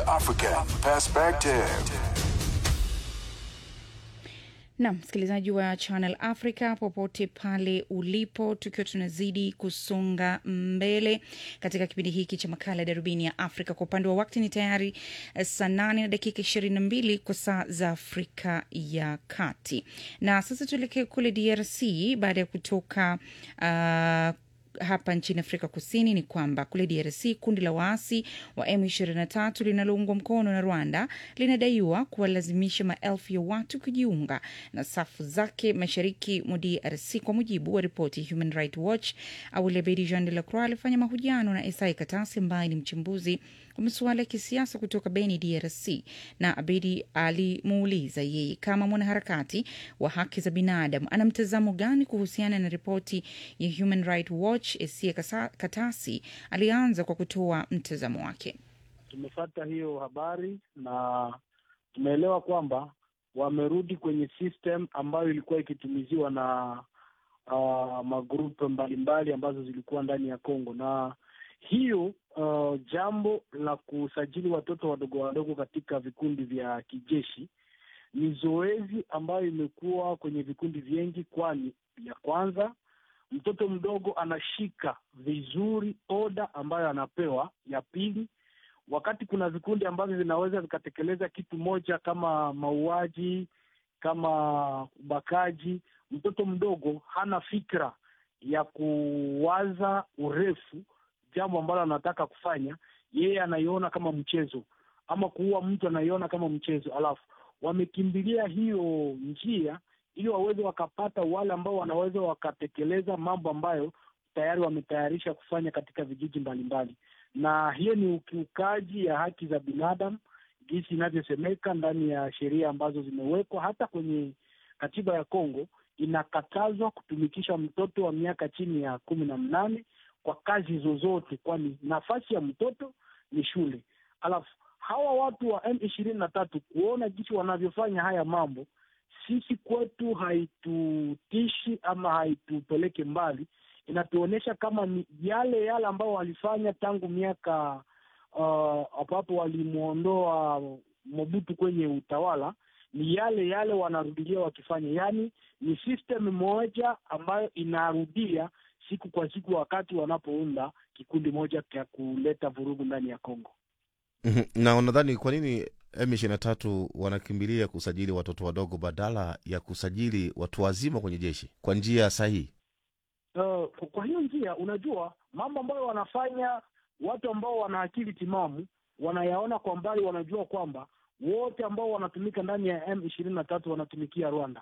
African perspective. na msikilizaji wa Channel Africa popote pale ulipo, tukiwa tunazidi kusonga mbele katika kipindi hiki cha makala ya darubini ya Afrika. Kwa upande wa wakati ni tayari eh, saa nane na dakika ishirini na mbili kwa saa za Afrika ya Kati, na sasa tuelekee kule DRC baada ya kutoka uh, hapa nchini Afrika Kusini ni kwamba kule DRC kundi la waasi wa M23 linaloungwa mkono na Rwanda linadaiwa kuwalazimisha maelfu ya watu kujiunga na safu zake mashariki mwa DRC. Kwa mujibu wa ripoti ya Human Rights Watch, Awali Abedi Jean de la Croix alifanya mahojiano na Esai Katasi ambaye ni mchambuzi wa masuala ya kisiasa kutoka Beni, DRC, na Abedi alimuuliza yeye kama mwanaharakati wa haki za binadamu ana mtazamo gani kuhusiana na ripoti ya Human Rights Watch. Esie Kasa- Katasi alianza kwa kutoa mtazamo wake. tumefata hiyo habari na tumeelewa kwamba wamerudi kwenye system ambayo ilikuwa ikitumiziwa na uh, magrupu mbalimbali ambazo zilikuwa ndani ya Kongo, na hiyo uh, jambo la kusajili watoto wadogo wadogo katika vikundi vya kijeshi ni zoezi ambayo imekuwa kwenye vikundi vingi, kwani ya kwanza mtoto mdogo anashika vizuri oda ambayo anapewa. Ya pili, wakati kuna vikundi ambavyo vinaweza vikatekeleza kitu moja kama mauaji, kama ubakaji, mtoto mdogo hana fikra ya kuwaza urefu jambo ambalo anataka kufanya, yeye anaiona kama mchezo, ama kuua mtu anaiona kama mchezo, alafu wamekimbilia hiyo njia ili waweze wakapata wale ambao wanaweza wakatekeleza mambo ambayo tayari wametayarisha kufanya katika vijiji mbalimbali, na hiyo ni ukiukaji ya haki za binadamu jinsi inavyosemeka ndani ya sheria ambazo zimewekwa. Hata kwenye katiba ya Kongo inakatazwa kutumikisha mtoto wa miaka chini ya kumi na mnane kwa kazi zozote, kwani nafasi ya mtoto ni shule. Alafu hawa watu wa M ishirini na tatu kuona jinsi wanavyofanya haya mambo sisi kwetu haitutishi ama haitupeleke mbali, inatuonyesha kama ni yale yale ambao walifanya tangu miaka uh, hapo walimwondoa Mobutu kwenye utawala, ni yale yale wanarudilia wakifanya, yaani ni system moja ambayo inarudia siku kwa siku, wakati wanapounda kikundi moja cha kuleta vurugu ndani ya Kongo. Mhm. na unadhani kwa nini M23 wanakimbilia kusajili watoto wadogo badala ya kusajili watu wazima kwenye jeshi kwa njia sahihi? Uh, kwa hiyo njia, unajua mambo ambayo wanafanya watu ambao wana akili timamu wanayaona kwa mbali, wanajua kwamba wote ambao wanatumika ndani ya M ishirini na tatu wanatumikia Rwanda,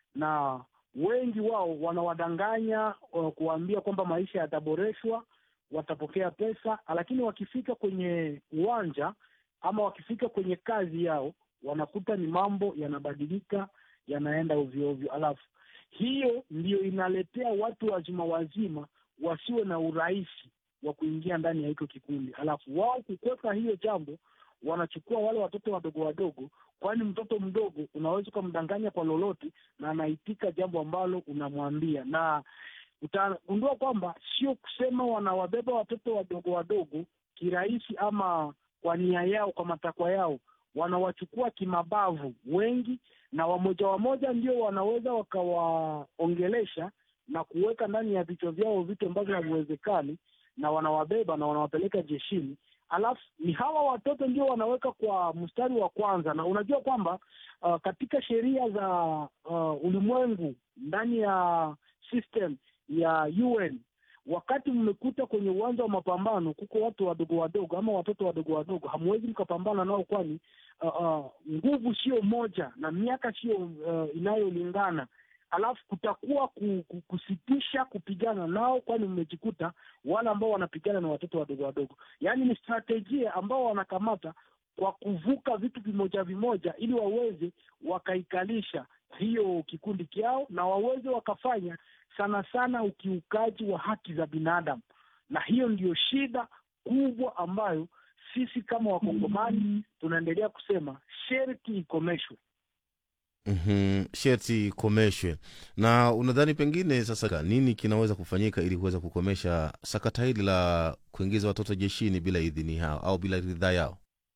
na wengi wao wanawadanganya uh, kuwaambia kwamba maisha yataboreshwa, watapokea pesa, lakini wakifika kwenye uwanja ama wakifika kwenye kazi yao wanakuta ni mambo yanabadilika, yanaenda ovyo ovyo, alafu hiyo ndiyo inaletea watu wazima wazima wasiwe na urahisi wa kuingia ndani ya hiko kikundi, alafu wao kukwepa hiyo jambo wanachukua wale watoto wadogo wadogo, kwani mtoto mdogo unaweza ukamdanganya kwa lolote na anaitika jambo ambalo unamwambia, na utagundua kwamba sio kusema wanawabeba watoto wadogo wadogo kirahisi ama kwa nia yao, kwa matakwa yao, wanawachukua kimabavu wengi, na wamoja wamoja ndio wanaweza wakawaongelesha na kuweka ndani ya vichwa vyao vitu ambavyo haviwezekani, na wanawabeba na wanawapeleka jeshini. Alafu ni hawa watoto ndio wanaweka kwa mstari wa kwanza, na unajua kwamba uh, katika sheria za uh, ulimwengu ndani ya system ya UN wakati mmekuta kwenye uwanja wa mapambano kuko watu wadogo wadogo ama watoto wadogo wadogo, hamwezi mkapambana nao, kwani uh, uh, nguvu sio moja na miaka sio uh, inayolingana. Alafu kutakuwa ku, ku, kusitisha kupigana nao, kwani mmejikuta wale ambao wanapigana na watoto wadogo wadogo. Yaani ni strategia ambao wanakamata kwa kuvuka vitu vimoja vimoja, ili waweze wakaikalisha hiyo kikundi kyao na waweze wakafanya sana sana ukiukaji wa haki za binadamu, na hiyo ndiyo shida kubwa ambayo sisi kama Wakongomani tunaendelea kusema sherti ikomeshwe. Mhm, sherti ikomeshwe. Na unadhani pengine sasa nini kinaweza kufanyika ili kuweza kukomesha sakata hili la kuingiza watoto jeshini bila idhini yao au bila ridhaa yao?